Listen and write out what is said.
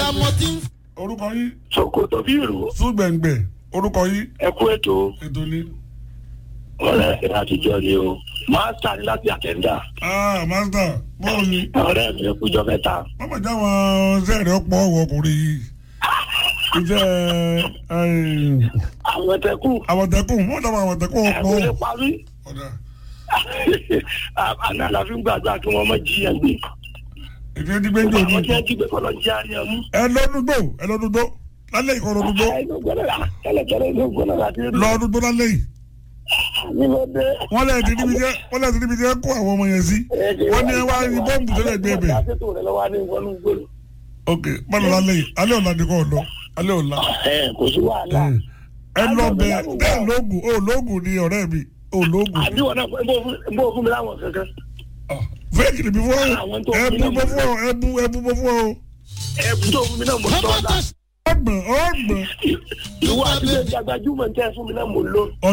abiyamọ tí ń orúkọ yín sokoto bí ìrù súgbẹ̀ngbẹ̀ orúkọ yín ẹkú ètò ètò ní. ọ̀rẹ́ ẹ̀ àtijọ́ ni o máa sá ní láti àtẹ̀ndà ah master bọ́ọ̀ ni ọ̀rẹ́ mi kújọ mẹ́ta wọ́n mọ̀ já wọn sẹ́ẹ̀rì ọ̀pọ̀ ọ̀wọ̀ ọkùnrin yìí iṣẹ́ àmọ̀tẹ́kù àmọ̀tẹ́kùn wọ́n dábàá àmọ̀tẹ́kùn ọ̀pọ̀ ẹ̀kú lè parí ọ̀dà àná àlàáfíà gbàgbà kí wọ́n mọ̀ jiyàn gbé ìfẹ́ dígbé ń jò ní àwọn tí wọ́n jí gbé kọ́lọ́ jí àríyàn mú. ẹ lọ́dúndó ẹ lọ́dúndó lálẹ́ ìkọ́ lọ́dúndó tẹ́lẹ̀tẹ́lẹ̀ inú gbọ́dọ̀ láti rí lọ́dúndó lálẹ́ yìí nínú dé. wọ́n lẹ́yìn tí níbi jẹ́ wọ́n lẹ́yìn tí níbi jẹ́ kó àwọn ọmọ yẹn sí wọ́n ní ẹ wá ní bọ́ǹbù tẹ́lẹ̀ gbé bẹ̀ àtẹ̀tò rẹ̀ lọ́wọ́ ní ìwọ́nú gbòòrò. ok bọ́ọ̀lù lálẹ́ yìí alẹ́ ọ̀la ni kò lọ alẹ́ ọ̀la ẹ kò sí wàhálà. ẹ lọ bẹ ẹ lóògùn ó lóògùn ni ọ̀rẹ́ mi ó lóògùn àbí wọn náà ń bó fún mi láwọn kankan. fẹ́ẹ̀kì ni bí fún ọ Àwọn tó ẹ fi bú náà bọ́ fún ọ ẹ bú ẹ bú bọ́ fún ọ ẹ̀bùn tó fún mi náà mo sọ ọ́ la. ọgbọ̀n ọgbọ̀n ìwọ àti ilé ìjàgbájúmọ̀ ń tẹ́ fún mi náà mo lò.